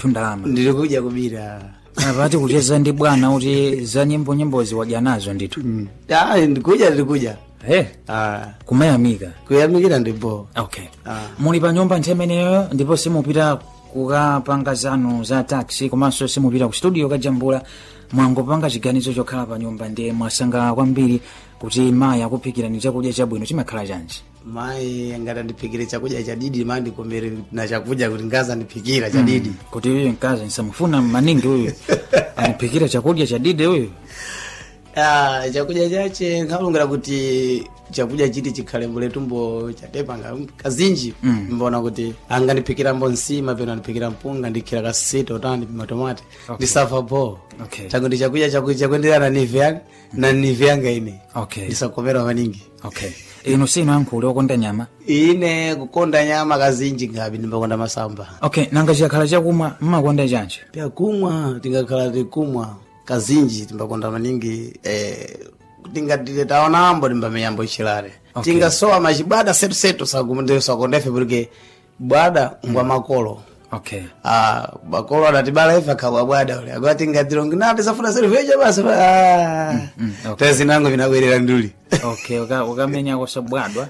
ndithu ndalama ndili kudya kubira apati kucheza ndi bwana kuti za nyimbo nyimbozi wadya nazo ndithu ah ndikudya ndikudya he ah kumayamika kuyamikira ndipo okay Ah. muli pa nyumba nthawi imeneyo ndipo simupita kukapanga zanu za taxi komanso simupita ku studio kajambula mwangopanga chiganizo chokhala pa nyumba ndiye mwasangalala kwambiri kuti mayi akuphikirani chakudya chabwino chimakhala chanji mayi ngati andiphikire chakudya chadidi mayi ndikomere na chakudya kuti ngaza andiphikira chadidi kuti uyu mkazi nsamufuna maningi uyu aniphikira chakudya chadidi uyu Ah, chakudya chache nkalungira kuti chakudya chiti chikhale muletumbo chatepanga kazinji mbona kuti angandiphikira nsima peno andiphikira mpunga ndikhira kasita utani matomati Okay. ndisafa bo Okay. chakuti chakudya chakuti chakuenderana na nive yanga na nive yanga ine okay ndisakomera maningi okay inu sinu ankhuli okonda nyama ine kukonda nyama kazinji ngapi ndimbakonda masamba okay nanga chikhala chakumwa mmakonda chanji pia kumwa tingakhala tikumwa kazinji timbakonda maningi eh, tingatile taonambo timbamenyambo ichilare Okay. tingasowa machibwada setusetu sakondefe porque bwada ngwa makolo okay Ah, makolo adatibala ife akabwa bwada ule agwa tingatilongi na tisafuna seruveja basi ah. mm, okay. tezinango vinabwerera nduli okay uka- ukamenyako sabwadwa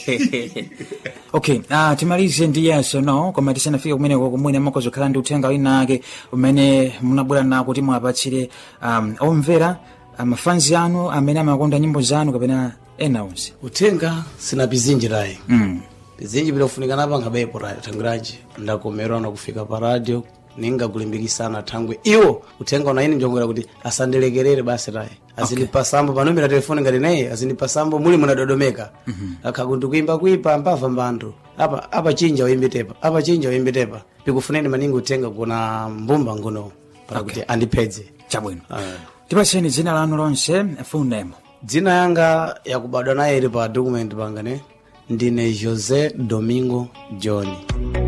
okay uh, timalize ndi yes or no koma tisanafike kumeneko kumwene makozokhala ndi uthenga wina ake umene munabwera nawo kuti muwapatsire um, omvera mafanzi anu amene amakonda nyimbo zanu kapena ena onse uthenga sina pizinji layi mm. pizinji pilofunika napanga bepo tangiranji ndakomerwa na kufika pa radio ningakulimbikisana thangwe iwo uthenga una ine njongera kuti asandilekerere basi tayi azindipasambo panomera telefoni ngati naye azindipasambo muli munadodomeka akhakuti kuimba kuipa mpava mbanthu apa apa chinja uimbitepa apa chinja uimbitepa pikufuneni maningi uthenga kuna mbumba ngono para kuti andiphedze chabwino Ah. tipatseni dzina lanu lonse full name dzina yanga yakubadwa naye ili pa document panga ne ndine jose domingo john